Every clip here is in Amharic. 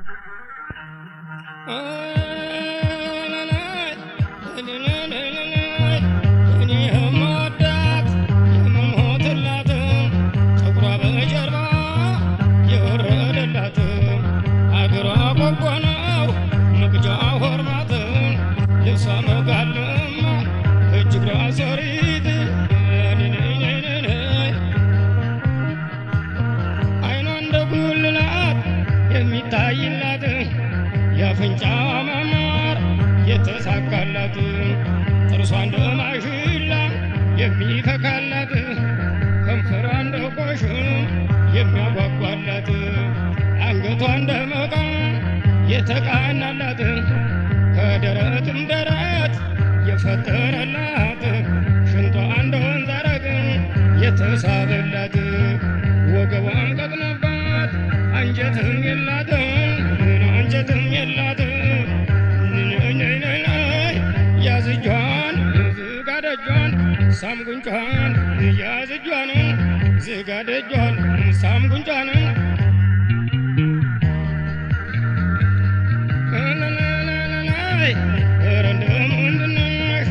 እኔ የምወዳት የምሞትላት ፀጉሯ በጀርባ የወረደላት አገሯ ቆቦ ነው መቅጃዋ ሆርማት ልብሷ መጋለማ እጅ እግሯ ሰሪት አይኗ እንደ ጉልላት የሚታይላት የአፍንጫዋ ማማር የተሳካላት ጥርሷ እንደ ማሽላ የሚፈካላት ከንፈሯ እንደ ቆሽም የሚያጓጓላት አንገቷ እንደ መቃ የተቃናላት ከደረትም ደረት የፈጠረላት ሽንቷ እንደ ወንዝ አረግ የተሳበላት ወገቧን ቀጥነባት አንጀትም የላትም አንጀትም የላትም ያዝ እጇን ዝጋ ደጇን ሳም ጉንጯን ያዝ እጇን ዝጋ ደጇን ሳም ጉንጯን ኧረ እንደምንድን ነሽ?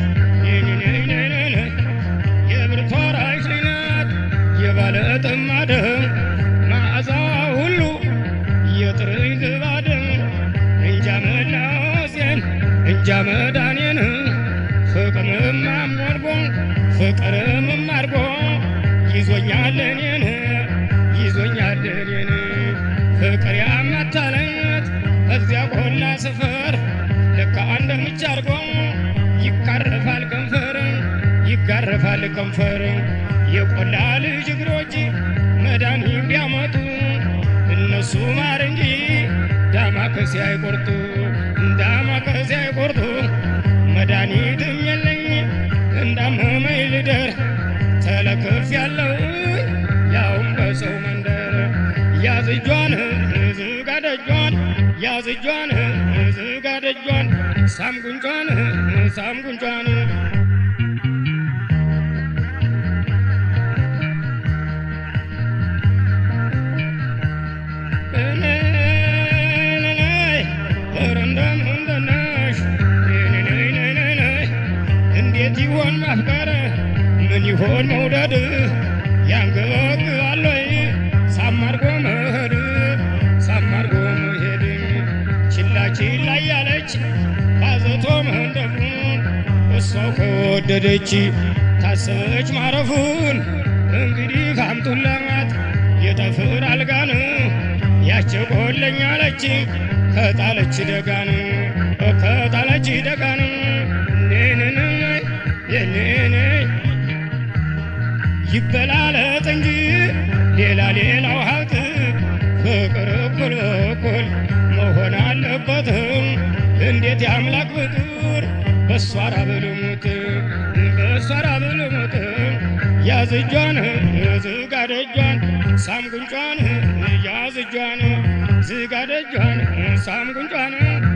የብርቱ አራሽ ልጅ ናት የባለ ጥማድ መዓዛ ሁሉ የጥርኝ ዝባድ እንጃ መላሴን እንጃ መዳኔን ፍቅርም አሞርጎ ፍቅርም አድርጎ ይዞኛል እኔን ይዞኛል እኔን ፍቅር ያመታለት እዚያ ቆላ ስፍር ልክ አንድ እርምጃ አድርጎ ይቃረፋል ከንፈር ይጋረፋል ከንፈር የቆላ ልጅ እግሮች መድኃኒት ቢያመጡ እነሱ ማር እንጂ ዳማከሴ አይቆርጡ ዳማከሴ አይቆርጡ መድኃኒትም የለኝ እንዳመመኝ ልደር ተለክፍ ያለው ያውም በሰው መንደር ያዝ እጇን ዝጋ ደጇን ያዝ እጇን ዝጋ ደጇን ሳም ጉንጯን ሳም ጉንጯን እንዴት ይሆን ማፍቀር ምን ይሆን መውደድ ያንገበግባል ወይ ሳማርጎ መሄድ ሳማርጎ መሄድ ችላ ችላ እያለች ባዘቶ መንደፉን እሷው ከወደደች ታሰበች ማረፉን እንግዲህ ካምጡላት የጠፍር አልጋን ያቸቆለኛለች ከጣለች ደጋን ከጣለች ደጋን ኔንን የኔን ይበላለጥ እንጂ ሌላ ሌላው ሀብት ፍቅር እኩል እኩል መሆን አለበትም። እንዴት የአምላክ ፍጡር በሷ ራብ ልሙት በሷ ራብ ልሙት ያዝ እጇን ዝጋ ደጇን ሳም ጉንጯን ያዝ እጇን ዝጋ ደጇን ሳም ጉንጯን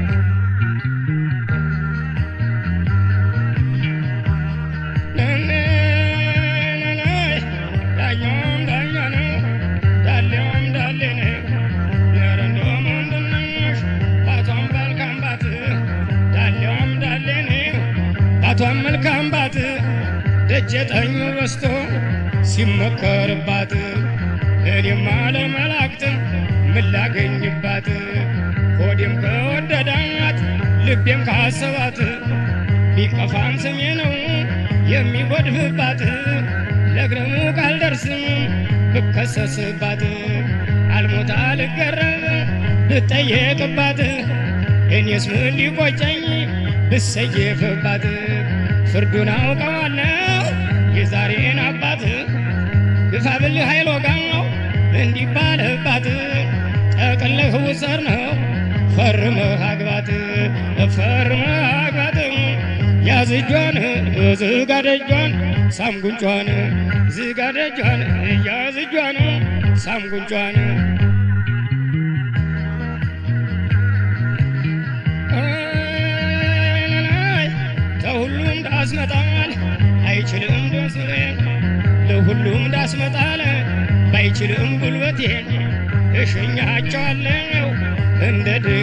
ዳኛውም ዳኛ ነው ዳሌውም ዳሌ ነው ኧረ እንደው ምንድን ነሽ ባቷም መልካም ባት ዳሌውም ዳሌ ነው ባቷም መልካም ባት ደጀ ጠኙ በስቶ ሲመከርባት እኔማ ለመላእክት ምን ላገኝባት ሆዴም ከወደዳት ልቤም ካሰባት ቢቀፋም ስሜ ነው የሚጎድፍባት ለግረሙ ካልደርስም ብከሰስባት አልሞታ ልገረብ ብጠየቅባት እኔስ ምን ሊቆጨኝ ብሰየፍባት ፍርዱን አውቀዋለሁ የዛሬን አባት ግፋ ብልህ ኃይል ወጋው እንዲባልባት ጠቅልህ ውሰር ነው ፈርመህ አግባት ፈርመህ አግባት ያዝ እጇን ዝጋ ደጇን ሳም ጉንጯን ዝጋ ደጇን ያዝ እጇን ሳም ጉንጯን ተሁሉም ዳስመጣል አይችልም ደስሬ ለሁሉም ዳስመጣል ባይችልም ጉልበቴን እሸኛቸዋለሁ እንደ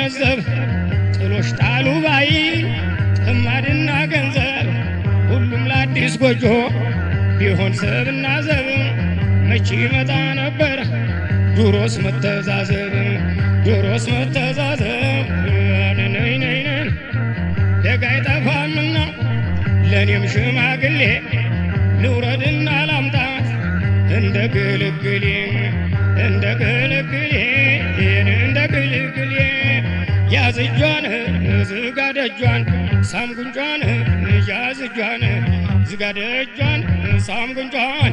ገነዘብ ጥሎሽ ጣሉ ባይ ጥማድና ገንዘብ ሁሉም ለአዲስ ጎጆ ቢሆን ሰብና ዘብ መቼ ይመጣ ነበር ዱሮስ መተዛዘብ ዱሮስ መተዛዘብ ነይነይነን ደጋ አይጠፋምና ለእኔም ሽማግሌ ልውረድና ላምጣት እንደ ግልግሌ እንደ ግልግሌ እንደ ግልግሌ ያዝ እጇን ዝጋ ደጇን ሳም ጉንጯን ያዝ እጇን ዝጋ ደጇን ሳም ጉንጯን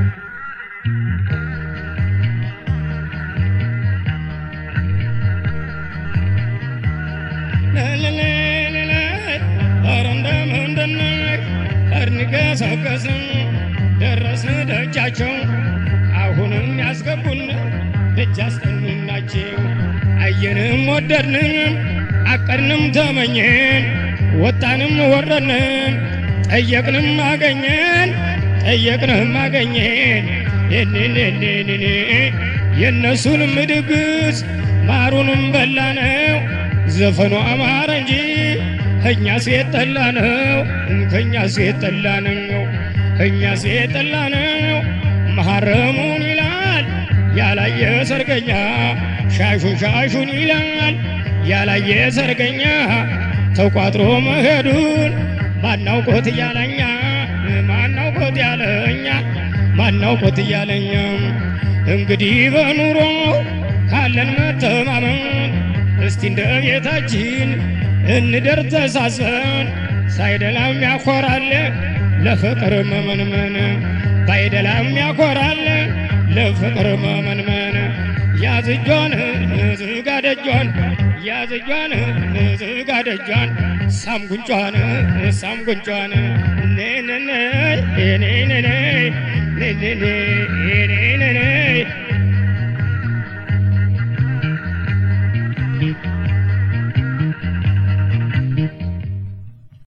ኧረ እንደምንድነው እርንገሰገስን ደረስን ደጃቸው አሁንም ያስገቡን ደጅ አስጠኑናቸው አየንም ወደድንም አቀድንም ተመኘን ወጣንም ወረድንም ጠየቅንም አገኘን ጠየቅንም አገኘን የኔኔኔኔ የእነሱንም ድግስ ማሩንም በላነው ዘፈኑ አማረ እንጂ ከእኛ ሴት ጠላ ነው ከእኛ ሴት ጠላ ነው ከእኛ ሴት ጠላ ነው መሐረሙን ይላል ያላየ ሰርገኛ ሻሹን ሻሹን ይላል ያላየ ሰርገኛ ተቋጥሮ መሄዱን ማናውቆት እያለኛ ማናውቆት ያለኛ ማናውቆት እያለኛ እንግዲህ በኑሮ ካለን መተማመን እስቲ እንደ ቤታችን እንደር ተሳስበን ሳይደላም ያኮራል ለፍቅር መመንመን ባይደላም ያኮራል ለፍቅር መመንመን ያዝጇን ዝጋ ደጇን ያዝጇን ዝጋ ደጇን ሳም ጉንጯን ሳም ጉንጯን ኔነነ ኔነነ ኔነነ